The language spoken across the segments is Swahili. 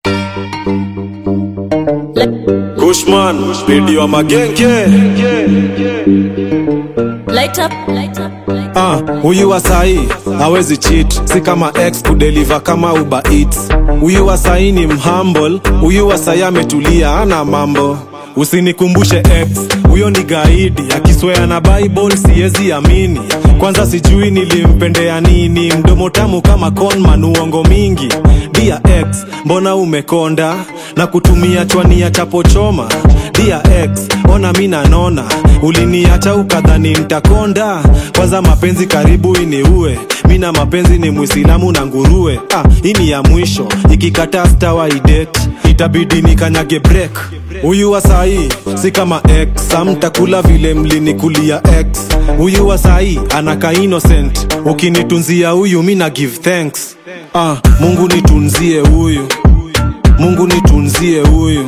Kushman, bidi wa magenge Light up, light up, light up. Ah, huyu wa sahi hawezi cheat, si kama ex kudeliver kama Uber Eats. Huyu wa sahi ni mhumble, huyu wa sahi ametulia, ana mambo. Usinikumbushe ex, huyo ni gaidi, akiswea na Bible siwezi amini. Kwanza sijui nilimpendea nini, mdomo tamu kama conman, uongo mingi. Dia ex, mbona umekonda na kutumia chwani ya chapo choma? Dia ex, ona mi nanona, uliniacha ukadhani ntakonda. Kwanza mapenzi karibu iniue, mi na mapenzi ni Muislamu na nguruwe. Ah, hii ni ya mwisho, ikikataa stawaidet itabidi nikanyage break. Huyu wa sahi si kama ex, amtakula vile mlinikulia ex. Huyu wa sahi anaka innocent, ukinitunzia huyu mi na give thanks. Ah, Mungu nitunzie huyu, Mungu nitunzie huyu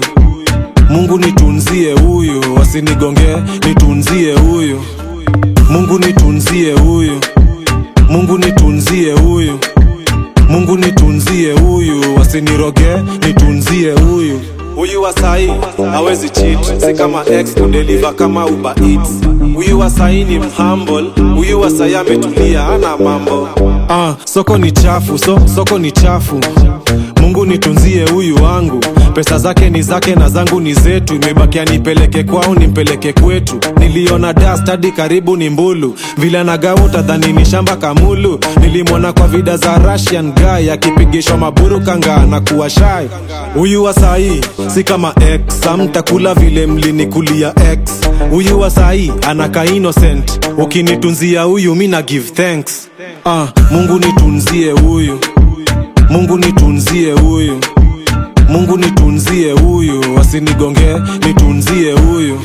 Mungu nitunzie huyu, wasinigonge, nitunzie huyu. Mungu nitunzie huyu, Mungu nitunzie huyu. Mungu nitunzie huyu, wasiniroge, nitunzie huyu. Huyu wa sahi hawezi cheat, si kama ex kudeliver kama Uber Eats. Huyu wa sahi ni mhumble, huyu wa sahi ametulia, ana mambo. Ah, soko ni chafu, so, soko ni chafu. Mungu nitunzie huyu wangu, pesa zake ni zake na zangu ni zetu. Imebakia nipeleke kwao, nimpeleke kwetu. Niliona dust hadi karibu ni mbulu, vile anagawa utadhani ni shamba kamulu. Nilimwona kwa vida za Russian guy akipigishwa maburu kanga na kuwa shy. Huyu wa sahi si kama ex, amtakula vile mlinikulia ex. Huyu wa sahi anaka innocent, ukinitunzia huyu mi na give thanks. Ah, Mungu nitunzie huyu Mungu nitunzie huyu, Mungu nitunzie huyu, wasinigonge, nitunzie huyu.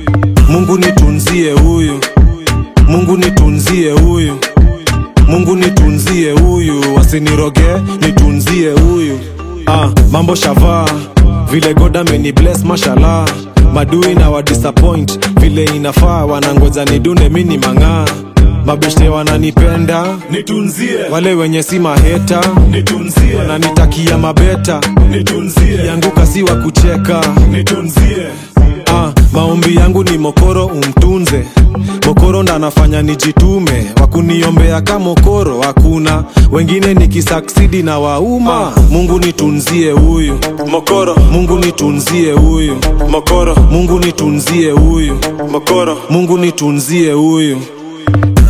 Mungu nitunzie huyu, Mungu nitunzie huyu, Mungu nitunzie huyu, wasiniroge, nitunzie huyu. Ah, mambo shavaa vile God ameni bless mashallah, madui na wa disappoint vile inafaa, wanangoja nidune mini mang'aa mabeshte wananipenda nitunzie wale wenye si maheta nitunzie wananitakia mabeta nitunzie yanguka si wa kucheka nitunzie ah, maombi yangu ni mokoro umtunze mokoro ndo anafanya nijitume wakuniombea ka mokoro hakuna wengine nikisaksidi na wauma mungu nitunzie huyu mokoro mungu nitunzie huyu mokoro mungu nitunzie huyu mokoro mungu nitunzie huyu